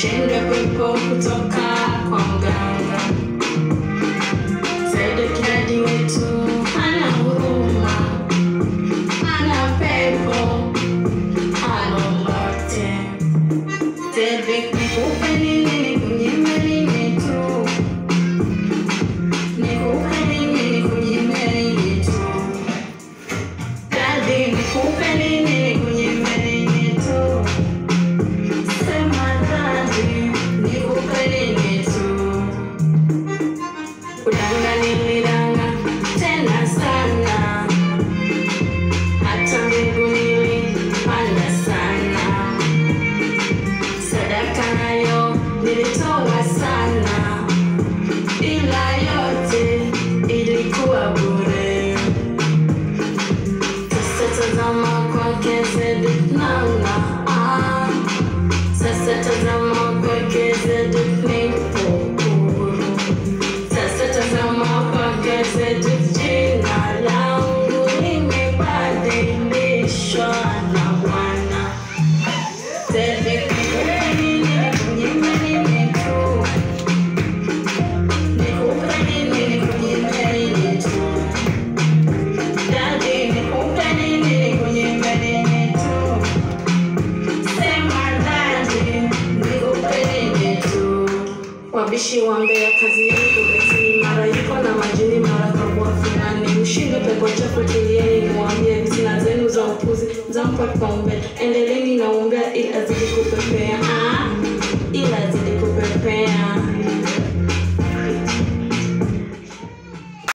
ushinde pepo kutoka kwa mganga. Sedekadi wetu hana huruma, hana pepo, hana lolote. Sedek nikupe nini, nikunyime nini tu? Nikupe nini, nikunyime nini tu? Daddy, nikupe nini, nikunyime nini tu? Sema daddy, nikupe nini tu? Kudanga nilidanga tena sana, hata mbegu nilipanda sana, sadaka nayo nilitoa sana, ila yote ilikuwa bure. Sasa tazama kwake Zedek naona, ah, sasa tazama kwake Zedek nipo huru. Sasa tazama kwake Zedek, jina langu limebadilishwa na Bwana. Zedek, nikupe nini, nikunyime nini tu? Nikupe nini, nikunyime nini tu? Daddy, nikupe nini, nikunyime nini tu? Sema daddy, nikupe nini tu? Wabishi wa Mbeya, kazi yenu kubetini, mara yuko na majini, mara kabua fulani. Ushinde pepo chafu kilieni, nimwambie fitina zenu za upuzi zampa kipaumbele. Endeleeni na uombea ili azidi kupepea.